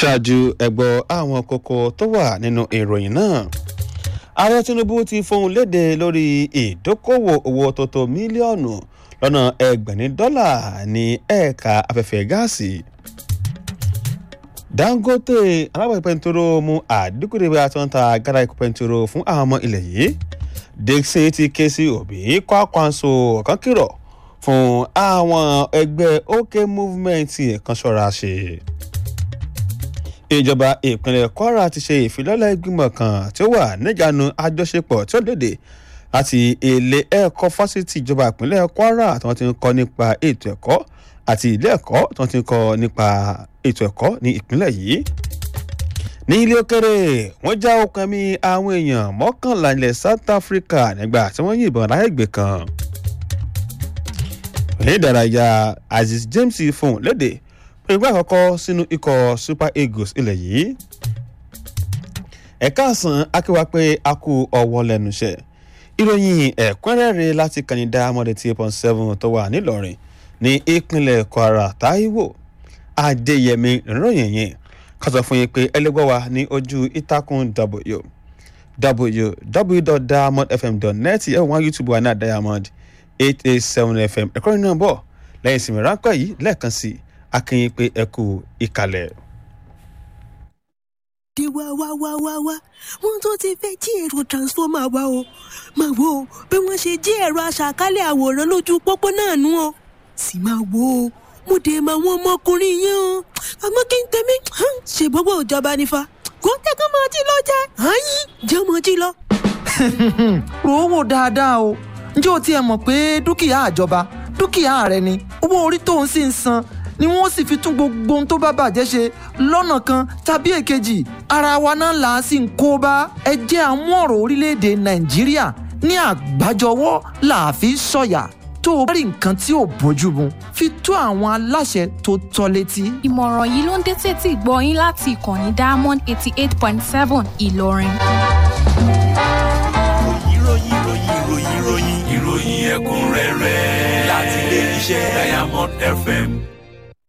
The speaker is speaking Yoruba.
ṣáájú ẹgbọ́ àwọn kókó tó wà nínú ìròyìn náà ààrẹ tinubu ti fohùn léde lórí ìdókòwò owó tó tó mílíọ̀nù lọ́nà ẹgbẹ̀rin dọ́là ní ẹ̀ka afẹ́fẹ́ gáàsì dangote alábàápẹ́ pẹ̀ntúrò mú àdínkù dé bí a tó ń ta gàdá ikú pẹ̀ntúrò fún àwọn ọmọ ilẹ̀ yìí dixon ti ké sí òbí kwakwanso kan kìlọ̀ fún àwọn ẹgbẹ́ ok movement kan ṣọ́ra ṣe ìjọba ìpínlẹ̀ kwara ti ṣe ìfilọ́lẹ̀ ìgbìmọ̀ kan tí ó wà níjànú àjọṣepọ̀ tí ó léde láti ilé ẹ̀kọ́ fásitì ìjọba ìpínlẹ̀ kwara tí wọ́n ti ń kọ́ nípa ètò ẹ̀kọ́ àti ilé ẹ̀kọ́ tí wọ́n ti ń kọ́ nípa ètò ẹ̀kọ́ ní ìpínlẹ̀ yìí. ní ilé òkèrè wọ́n já okùn ẹ̀mí àwọn èèyàn mọ́kànlá ilẹ̀ south africa nígbà tí wọ́n yìnbọn láyẹ̀gbẹ́ kan. ní ìdárayá azeez james fún léde ìgbà àkọ́kọ́ sínú ikọ̀ super eagles ilẹ̀ yìí ẹ̀ka àsán akéwà pé a kú ọwọ́ lẹ́nu iṣẹ́ ìròyìn ẹ̀kúnrẹ́rẹ́ láti kànìdá mọ́dé tí point seven tó wà nílọrin ní ìpínlẹ̀ kwara taiwo adéyẹmí ìròyìn yẹn ká sọ fún yín pé ẹlẹ́gbọ́ wa ní ojú ìtàkùn w www.diamondfm.net ẹ̀ wọ́n youtube wa ní diamond eight eight seven fm ẹ̀kọ́ nínú bọ̀ lẹ́yìn ìsinmi ráńpẹ́ yìí lẹ́ẹ̀kan sí i akínyìn pé ẹ kú ìkàlẹ̀. dé wá wá wá wá wá wọn tó ti fẹ́ jí ẹ̀rọ transformer wa o máa wo bí wọ́n ṣe jí ẹ̀rọ aṣàkálẹ̀ àwòrán lójú pópó náà nú o sì máa wo o mo dé máa wọ́n ọmọkùnrin yẹn o àmọ́ kí n tẹ̀mí ṣe gbogbo ìjọba nífa kó tẹ́kọ̀ máa jí lọ jẹ́ àyín jẹ́ máa jí lọ. rò ó wò dáadáa o ǹjẹ́ o tiẹ̀ mọ̀ pé dúkìá àjọba dúkìá rẹ ni owó orí tó ń sì ń san ni wọ́n sì fi tún gbogbo ohun tó bá bàjẹ́ ṣe lọ́nà kan tàbí èkejì ara wa náà là á sì ń kó bá ẹ jẹ́ àmú ọ̀rọ̀ orílẹ̀-èdè nàìjíríà ní àgbájọwọ́ là á fi sọ̀yà tó o bá rí nǹkan tí ò bójú mu fi tó àwọn aláṣẹ tó tọ́ létí. ìmọ̀ràn yìí ló ń dé tètè gbọ́ yín láti ìkànnì diamond eighty eight point seven ìlọrin. ìròyìn ìròyìn ìròyìn ìròyìn ìròyìn ẹ̀kúnrẹ́rẹ́ láti ilé iṣẹ́ diamond fm